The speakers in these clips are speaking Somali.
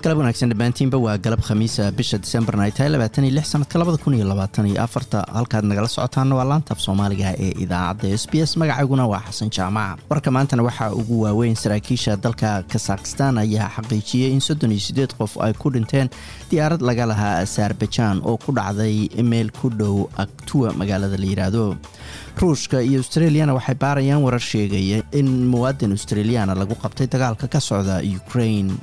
galab wanaagsan dhammaantiinba waa galab khamiisa bisha disembarna ay tahay labaatan iyo lix sanadka labada kun iyo labaatan iyo afarta halkaad nagala socotaana waa laantaaf soomaaliga ee idaacadda s b s magacayguna waa xasan jaamaca warka maantana waxaa ugu waaweyn saraakiisha dalka kasakhistan ayaa xaqiijiyey in soddon iyo siddeed qof ay ku dhinteen diyaarad laga lahaa azerbajaan oo ku dhacday meel ku dhow aktuwa magaalada la yidhaahdo ruushka iyo australiyana waxay baarayaan warar sheegaya in muwaadin australiyaana lagu qabtay dagaalka ka socda ukraine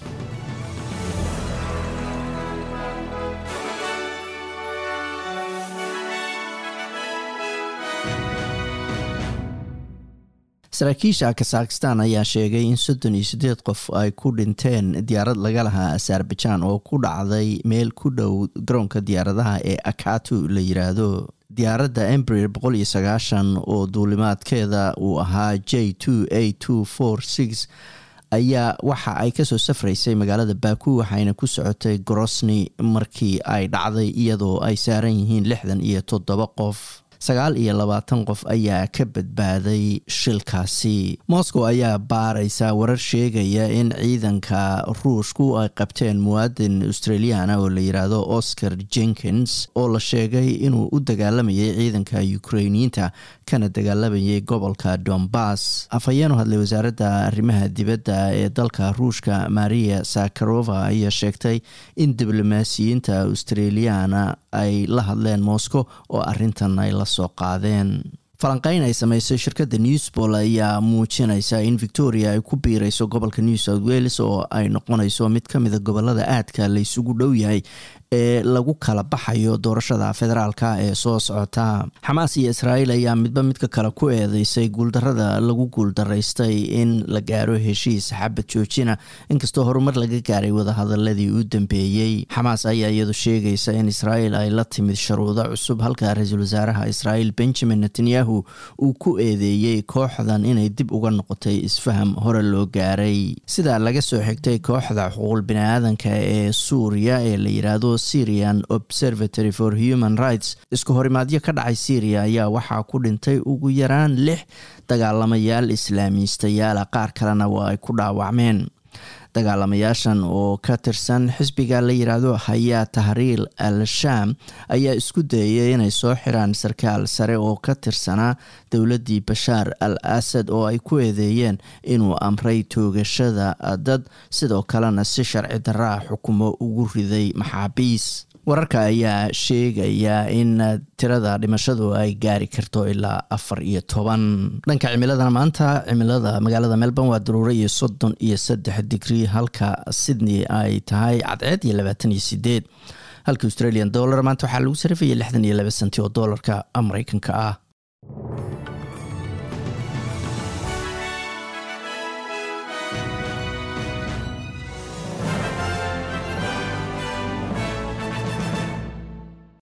saraakiisha kasakhistan ayaa sheegay in soddon iyo siddeed qof ay ku dhinteen diyaarad laga lahaa azerbajaan oo ku dhacday meel ku dhow garoonka diyaaradaha ee akatu la yiraahdo diyaaradda embrir boqol iyo sagaashan oo duulimaadkeeda uu ahaa j two a two four six ayaa waxa ay kasoo safraysay magaalada baku waxayna ku socotay grosny markii ay dhacday iyadoo ay saaran yihiin lixdan iyo toddoba qof sagaal iyo labaatan qof ayaa ka badbaaday shilkaasi moscow ayaa baaraysa warar sheegaya in ciidanka ruushku ay qabteen muwaadin australiana oo la yiraahdo oscar jenkins oo la sheegay inuu u dagaalamayay ciidanka ukrainiyiinta kana dagaalamayay gobolka dombas afhayeenu hadlay wasaaradda arrimaha dibadda ee dalka ruushka maria sakarova ayaa sheegtay in diblomaasiyiinta australiana ay la hadleen moscow oo arintan ay la soo qaadeen falanqeyn ay sameysay shirkadda newsbol ayaa muujinaysa in victoria ay ku biireyso gobolka new south wales oo ay noqonayso mid ka mida gobolada aadka la isugu dhow yahay ee lagu kala baxayo doorashada federaalka ee soo socota xamaas iyo israa'iil ayaa midba midka kale ku eedeysay guuldarada lagu guuldaraystay in la gaaro heshiis xabad joojina inkastoo horumar laga gaaray wadahadaladii u dambeeyey xamaas ayaa iyadu sheegaysa in israa'iil ay la timid sharuudo cusub halka ra-iisul wasaaraha israa'iil benjamin netanyahu uu ku eedeeyey kooxdan inay dib uga noqotay isfaham hore loo gaaray sidaa laga soo xigtay kooxda xuquuq bini-aadanka ee suuriya ee la yiraahdo syrian observatory for human rights isku horimaadyo ka dhacay syria ayaa waxaa ku dhintay ugu yaraan lix dagaalamayaal islaamiistayaala qaar kalena waa ay ku dhaawacmeen dagaalamayaashan oo ka tirsan xisbiga la yiraahdo hayaa tahriil al sham ayaa isku dayay inay soo xiraan sarkaal sare oo ka tirsanaa dowladdii bashaar al asad oo ay ku eedeeyeen inuu amray toogashada dad sidoo kalena si sharci daraa xukumo ugu riday maxaabiis wararka ayaa sheegaya in tirada dhimashadu ay gaari karto ilaa afar iyo toban dhanka cimiladana maanta cimilada magaalada melbourne waa daruuro iyo soddon iyo saddex digrii halka sydney ay tahay cadceed iyo labaatan iyo sideed halka australian dollar maanta waxaa lagu sarifaya lixdan iyo laba senti oo doolarka mareykanka ah